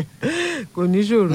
kò ní ṣòro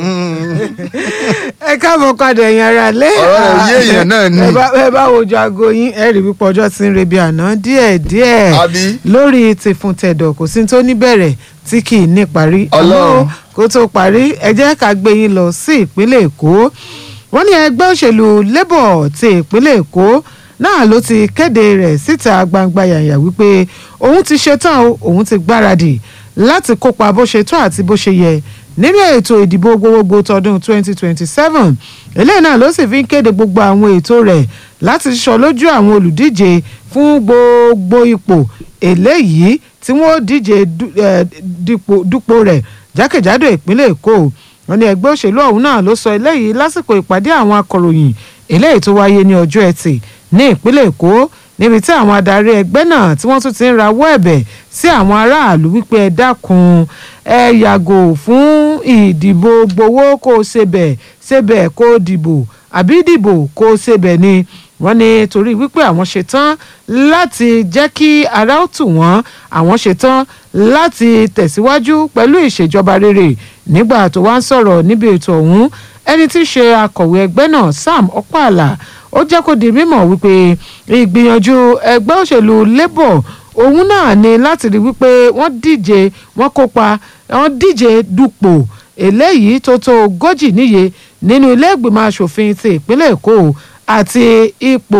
ẹ káàbọ̀ padà ẹ̀yin ara lé Ọ̀rọ̀ rẹ̀ yé èèyàn náà ni. ẹ bá- ẹ bá wojú aago yín ẹ rí wípé ọjọ́ ti ń rebi àná díẹ̀díẹ̀ Àbí? lórí tìfun tẹ̀dọ̀ kò sí tó níbẹ̀rẹ̀ tí kì í ní parí Ọlọ́run. Àmọ́ kó tó parí ẹ jẹ́ ká gbé yín lọ sí ìpínlẹ̀ èkó wọ́n ní ẹgbẹ́ òṣèlú labour ti ìpínlẹ̀ èkó náà ló ti kéde rẹ̀ síta gbangba yàyà wípé òun ti ṣetán o òun ti gbáradì láti kópa bó ṣe tó àti bó ṣe yẹ nínú ètò ìdìbò gbogbogbò tọdún 2027 eléyìí náà ló sì fi ń kéde gbogbo àwọn ètò rẹ̀ láti ṣọ lójú àwọn olùdíje fún gbogbo ipò eléyìí tí wọ́n díje du- eh, dípò- dupò rẹ̀ jákèjádò ìpínlẹ̀ èkó wọ́n ní ẹgbẹ́ òṣèlú ọ̀hún náà ló sọ eléyìí lásìkò ìpàdé àwọn akọ̀ròyìn eléyìí tó wáyé ní ọjọ́ ẹtì ní ìpínlẹ̀ èkó níbi tí àwọn adarí ẹgbẹ́ náà tí wọ́n tún ti ń rawọ́ ẹ̀bẹ̀ sí àwọn aráàlú wípé ẹ dákun ẹ yàgò fún ìdìbò gbowó kó o ṣebẹ̀ ṣebẹ̀ kó o dìbò àbí dìbò kó o ṣebẹ̀ ni wọ́n ní torí wípé àwọn ṣetán láti jẹ́ kí ara ó tù wọ́n àwọn ṣetán láti tẹ̀síwájú pẹ̀lú ìṣèjọba rere nígbà tó wá ń sọ̀rọ̀ níbi ètò ọ̀hún ẹni tí í ṣe akọ̀wé ẹgbẹ́ náà Sam Okpala ó jẹ́ kó di mímọ̀ wípé ìgbìyànjú ẹgbẹ́ òṣèlú Labour òun náà ni láti rí wípé wọ́n díje wọ́n kópa wọ́n díje dupò eléyìí tó tó ogójì níye nínú ilé ìgbìmọ̀ asòfin ti ìpínlẹ̀ Èkó àti ipò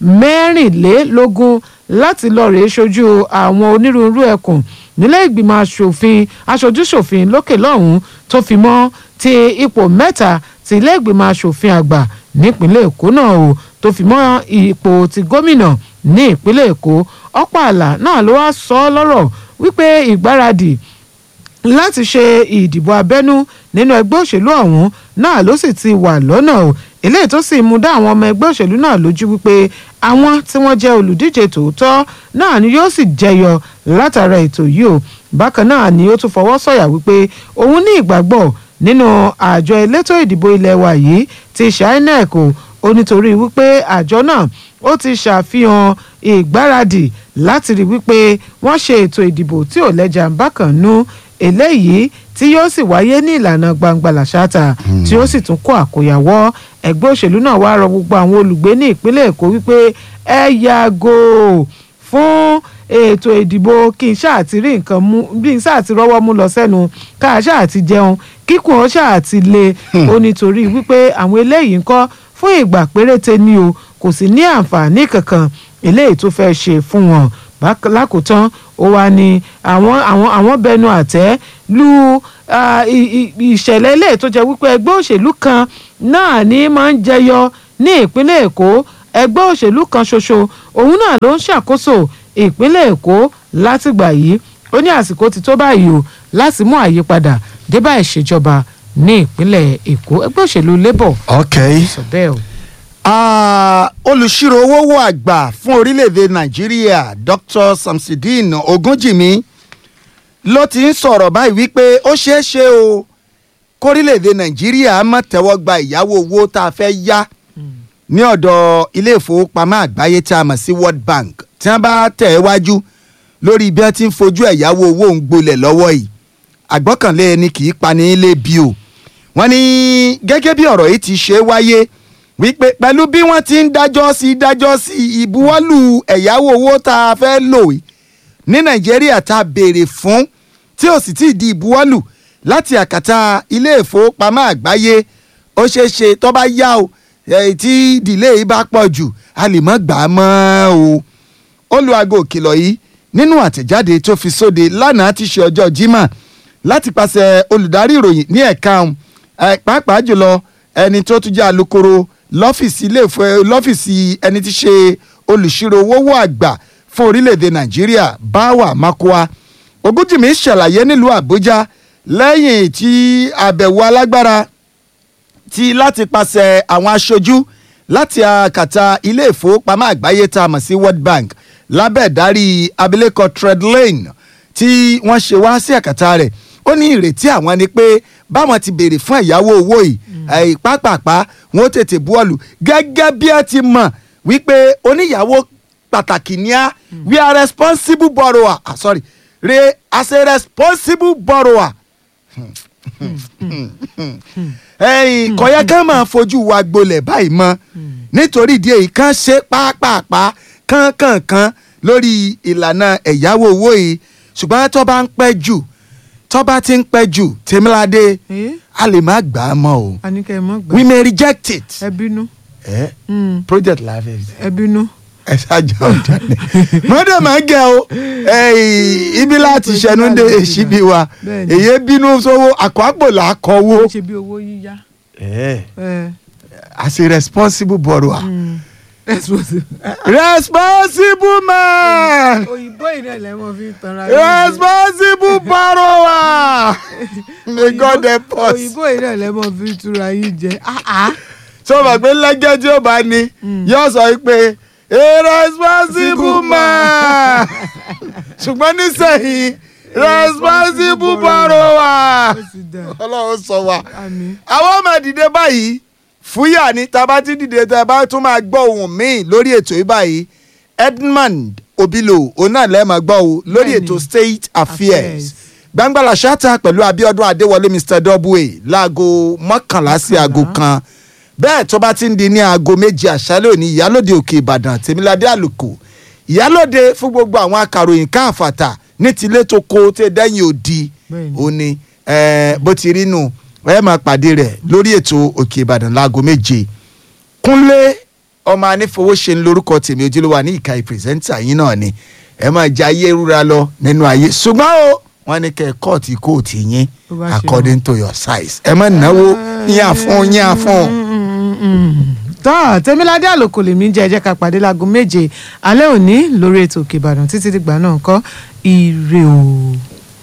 mẹ́rìnlélógún láti lọ rèé ṣojú àwọn onírúurú ẹkùn nílé ìgbìmọ̀ asòfin aṣojúṣòfin lókè lọ́hùn-ún tó fi mọ́ ti ipò mẹ́ta ti ilé ìgbìmọ̀ asòfin àgbà nípínlẹ̀ Èkó náà o tó fi mọ́ ipò ti gómìnà ní ìpínlẹ̀ Èkó Ọ̀pàlà náà ló wá sọ ọ́ lọ́rọ̀ wípé ìgbáradì láti ṣe ìdìbò abẹ́nú nínú ẹgbẹ́ òṣèlú ọ̀hún náà ló sì ti wà lọ́nà o eléyìí tó sì mú dá àwọn ọmọ ẹgbẹ́ òṣèlú náà lójú wípé àwọn tí wọ́n jẹ́ olùdíje tòótọ́ náà ni yóò sì jẹyọ látara ètò yìí o bákan náà ni ó tún fọwọ́ sọ̀yà wípé òun ní ìgbàgbọ́ nínú àjọ elétò ìdìbò ilẹ̀ wa yìí ti ṣe INEC o ó nítorí wípé àjọ náà ó ti ṣàfihàn ìgbáradì láti rí wípé wọ́n ṣe ètò ìdìbò tí ò lẹ́jà ń bákan nú eléyìí tí yóò sì wáyé ní ìlànà gbangba làṣáta tí ó sì tún kó àkóyawọ́ ẹgbẹ́ òṣèlú náà wá rọ gbogbo àwọn olùgbé ní ìpínlẹ̀ èkó wípé ẹ yàgò fún ètò ìdìbò kí n ṣáà ti rí nǹkan mú bí n ṣáà ti rọ́wọ́ mú lọ sẹ́nu ká a ṣáà ti jẹun kíkùn ó ṣáà ti le ó nítorí wípé àwọn eléyìí ń kọ́ fún ìgbà péréte ni o kò sì ní àǹfààní kankan eléyìí tó fẹ́ ṣe fún wọn Bák- lákòótán ó wá ní àwọn àwọn àwọn bẹnu àtẹ́ lu ah, i- i- ìṣẹ̀lẹ̀ eléyìí tó jẹ́ wípé ẹgbẹ́ òṣèlú kan náà ní máa ń jẹyọ ní ìpínlẹ̀ èkó ẹgbẹ́ òṣèlú kan ṣoṣo òun náà ló ń ṣàkóso ìpínlẹ̀ èkó látìgbà yìí ó ní àsìkò ti tó báyìí o láti mú àyípadà débà ìṣèjọba ní ìpínlẹ̀ èkó ẹgbẹ́ òṣèlú labour ok. sọ bẹ́ẹ̀ o. Ah, olùṣírò owó àgbà fún orílẹ̀-èdè nàìjíríà dr samsideen ogunjìmí ló ti ń sọ̀rọ̀ báyìí wípé ó ṣeé ṣe o kórílẹ̀-èdè nàìjíríà má tẹ́wọ́ gba ìyáwó owó tá a fẹ́ yá ní ọ̀dọ̀ ilé ìfowópamọ́ àgbáyé tí a mọ̀ sí world bank tí wọ́n bá tẹ̀ ẹ́ wájú lórí bí wọ́n ti ń fojú ẹ̀yáwó owó ń gbolẹ̀ lọ́wọ́ yìí àgbọ́kànlé ẹni kì í pani ilé bí o wọ́n ní gẹ́gẹ́ bí ọ̀rọ̀ yìí ti ṣe wáyé wípé pẹ̀lú bí wọ́n ti ń dájọ́ sí dájọ́ sí ìbuwọ́lù ẹ̀yáwó owó tá a fẹ́ lò yìí ní nàìjíríà tá a béèrè fún tí ò sì tí ì di ìbuwọ́lù láti àkàtà ilé ìfowópamọ́ àgbáyé ó ṣeé ṣe tó bá yá o eh, tí ìdílé yìí bá pọ̀ jù a lè mọ́ gbà á mọ́ o olùwàgò òkìlọ̀ yìí nínú àtẹ̀jáde tó fi sóde lánàá ti ṣe ọjọ́ Jímọ̀ láti pàṣẹ olùdarí ìròyìn ní ẹ̀ka ọ̀hún ẹ̀, pàápàá jùlọ ẹni tó tún jẹ́ alukoro lọ́fíìsì ilé ìfẹ́ lọ́fíìsì ẹni tí ṣe olùṣírò owó àgbà fún orílẹ̀-èdè Nàìjíríà Báwa Makoa Ògúnjìmí ṣàlàyé nílùú Àbújá lẹ́yìn tí àbẹ̀wò alágbára ti láti pàṣẹ àwọn aṣojú láti àkàtà ilé ìfowópamọ́ àgbáyé tá a mọ̀ sí World Bank lábẹ́ ìdarí abilékọ Treadlane tí wọ́n ṣe wá sí àkàtà rẹ̀ ó ní ìrètí àwọn ni pé báwọn ti béèrè fún ẹ̀yáwó owó yìí ẹ̀yìn pápápá wọn ó tètè buwọ́lù gẹ́gẹ́ bí ẹ ti mọ̀ wípé oníyàwó pàtàkì ni á we are responsible borrower ah, sorry re as a responsible borrower ẹ̀yìn kọ̀yẹ́ ká máa fojú wa gbolẹ̀ báyìí mọ́ nítorí ìdí èyí kan ṣe pápápá kánkànkan lórí ìlànà ẹ̀yáwó owó yìí ṣùgbọ́n tó bá ń pẹ́ jù tó bá ti ń pẹ́ jù tèmíládé Eh? a lè má gbà á mọ́ o àníkẹ́ ẹ mọ́ gbà we may reject it. ẹ bínú Eh? Mm, project la fẹ́ ṣe ẹ bínú. ẹ ṣáàjà ọjà ni mọ́dọ̀ máa ń gẹ̀ o ẹ̀yìn ibi láti ṣẹnu dé èṣìbí wa Bẹ́ẹ̀ni. èyí bínú sówó àkọ́àpò là á kọ́wó ó ṣe bí owó yíyá. ẹ as a responsible borrower mm. responsible. responsible man òyìnbó ìrìn ẹ̀lẹ́ mọ́ fi ń tanra. responsible borrower may God help us òyìnbó ìrìn ẹ̀lẹ́ mọ́ fi ń túra yín jẹ. Ah, ah. tó o bá gbé lẹ́gẹ́ tí ó bá ní yóò sọ pé a responsible man ṣùgbọ́n nísìnyí responsible borrower ó ti dà ọlọ́run sọ wa àmì. àwọn ọmọ dìde báyìí fúyà ní tá a bá ti dìde tá a bá tún máa gbọ́ ohun míì lórí ètò yìí báyìí Edmund Obilo òun náà lẹ́ẹ̀ máa gbọ́ o lórí Bẹ́ẹ̀ni. ètò State Affairs Affairs. gbangbala ṣáta pẹ̀lú Abíọ́dún Adéwọlé Mr Double láago mọ́kànlá sí aago kan bẹ́ẹ̀ tó bá ti ń di ní aago méjì àṣálẹ́ òní ìyálòde òkè Ìbàdàn Tèmiládé Àlùkò ìyálòde fún gbogbo àwọn akàròyìn káàfàtà ní tilé tó kó tẹ dẹ́yìn òdi Bẹ́ẹ̀ni. ó ní eh, bó ti rí nù ẹ máa pàdé rẹ̀ lórí ètò òkè Ìbàdàn láago méje Kúnlé ọmọ anífowóṣe ń lórúkọ tèmi ojúlówó ní ìka ìpìrìsẹ́ńtà yín náà ni ẹ máa jẹ ayé rúra lọ nínú ayé ṣùgbọ́n o wọ́n ní kẹ́ ẹ kọ́ọ̀tì kóòtù yín Bó bá ṣe according to your size ẹ má náwó yín àfún yín àfún. tọ́ tẹ́míládé àlòkò lèmi jẹ́ ẹ jẹ́ ká pàdé láago méje alẹ́ òní lórí ètò òkè ìbàdàn títí dìgbà náà kọ́ ire o.